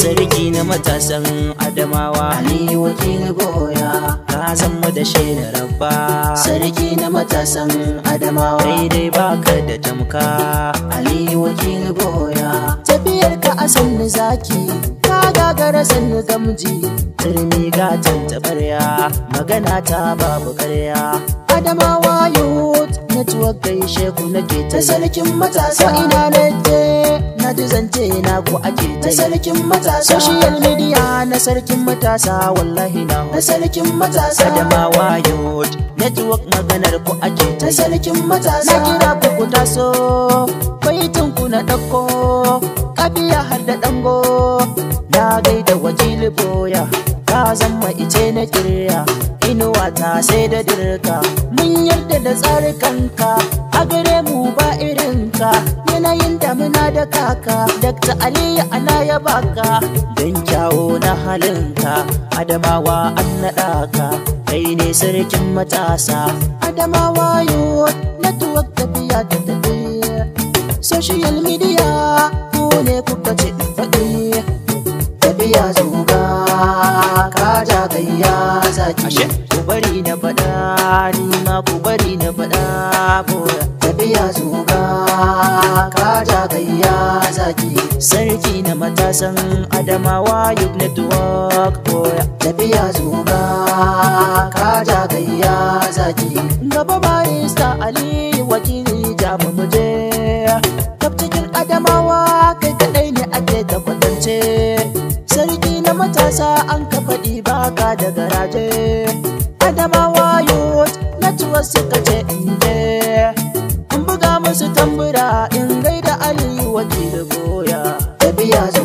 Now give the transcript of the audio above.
sarki na matasan adamawa Ali wakil goya ka zama da shaidar rabba sarki na matasan Adamawa daidai baka da tamka Ali wakil goya tafiyar ka a sannu zaki ka gagara sannu gamji turmi gatan tabarya magana ta babu karya Adamawa youth network gaishe ku nake ta sarkin matasa ina na je na ji zance na ku ake ta sarkin matasa social media na sarkin matasa wallahi na na sarkin matasa adamawa youth network maganar ku ake ta ta sarkin matasa na kira ku ku taso baitin ku na ɗauko kabiya har da ɗango na gaida wakili boya ka zama ice na kirya inuwa ta sai da dirka mun yarda da tsarikanka a gare mu ba irinka yanayin damina da kaka Dr. aliyu ana ya baka don kyawo na halinka adamawa an naɗa ka kai ne sarkin matasa adamawa yo network tafiya da tafiya social media ku ne kuka ce in faɗi tafiya zuga ka ja gayya zaki ashe ku bari na faɗa ni ma ku bari na faɗa boya tafiya zuga ka ja gayya zaki sarki na matasan adamawa youth network boya tafiya zuga ka ja gayya zaki gaba barista ali wakili jamu muje kaf cikin adamawa kai kadai ne ake da kwatance sarki na matasa an ka faɗi baka da garaje adamawa youth natuwa suka ce inje in buga musu tambura in gaida ali wakili boya tafiya zuga